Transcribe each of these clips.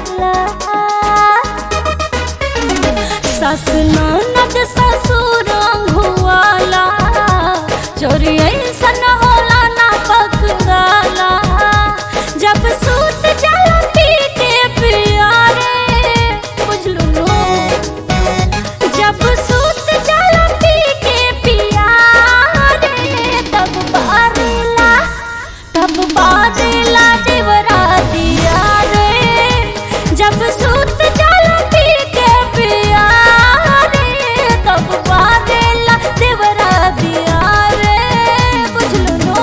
जाला सास ननद ससुर हुआला चोरी ऐसन होला ना पकड़ाला जब सूत जाला पी के पिया रे बुझलू नो जब सूत जाला पी के पिया रे तब बारेला तब बारेला देवरा दिया रे जब सूत जाला पी के पिया रे तब बारेला देवरा दिया रे बुझलू नो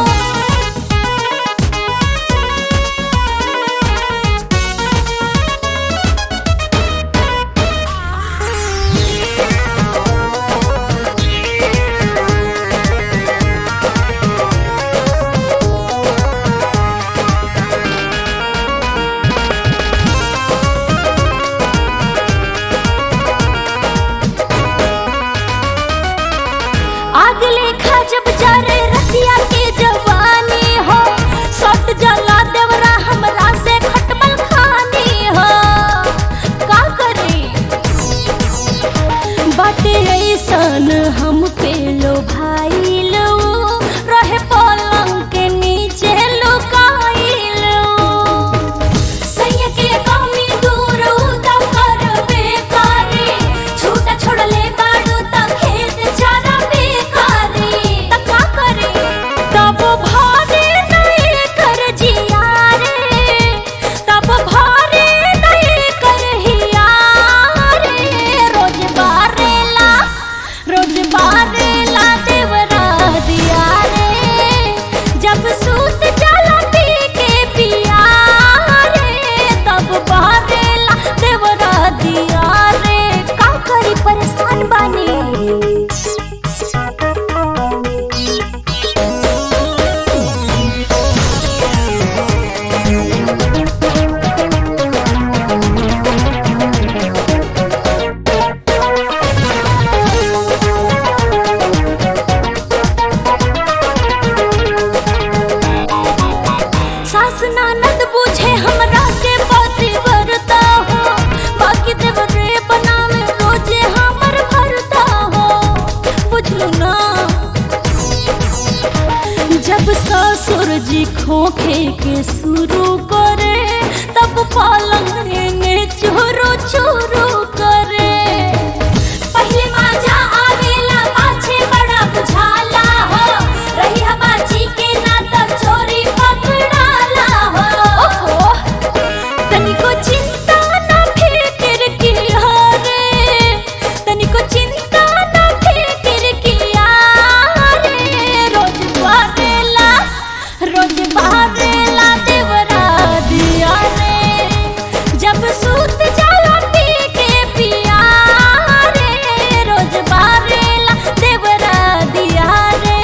आग लेखा जब जरे रतिया के जवानी हो सट जला देवरा हमरा से खटमल खानी हो का करे बाटे ऐसन हम पे लो भाई लो रहे पलंग के नीचे लुकाइलो सैया के कमी दूर उता करबे करे छूटा छोड़ले बाड़ू त खेत चारा बेकारी त का करे तब भारे नहीं कर जिया रे तब भारे नहीं कर हिया रे रोज बारेला रोज बारेला देवरा दिया रे जब सूत जाला पी के पिया रे तब बारेला देवरा दिया रे का करी परेशान बानी सास ननद बुझे हमरा के पति वरता हो बाकी देवरे बनावे रोजे हमर भरता हो बुझलू ना जब ससुर जी खोखे के शुरू करे तब पलंग में चोरो चोरो करे पहले माजा आवेला पाछे बड़ा बुझाला हो रही हबाजी के ना तब चोरी पकड़ाला हो ओहो तनिको चिंता ना फिक्र किया रे तनिको चिंता ना फिक्र किया रे रोज बारेला रोज बारेला देवरा दिया रे जब सूत जाला पी के पिया रे रोज बारेला देवरा दिया रे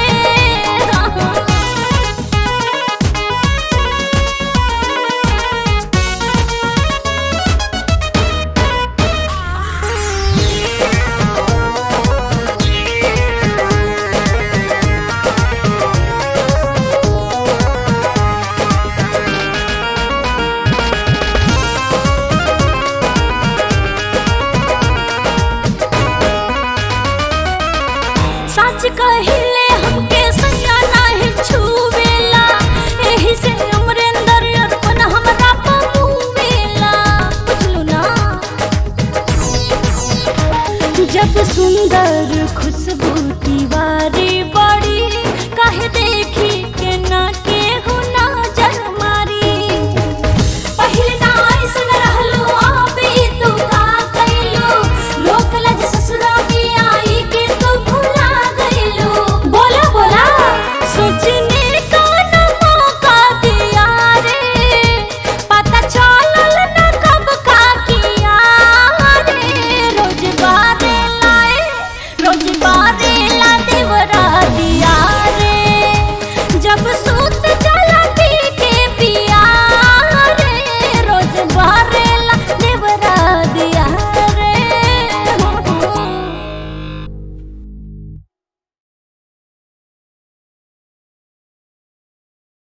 सच कहिले हमके सैया नाही छुवेला एही से अमरेंद्र अर्पण हमरा पमुवेला बुझलू ना जब सुंदर खुशबू की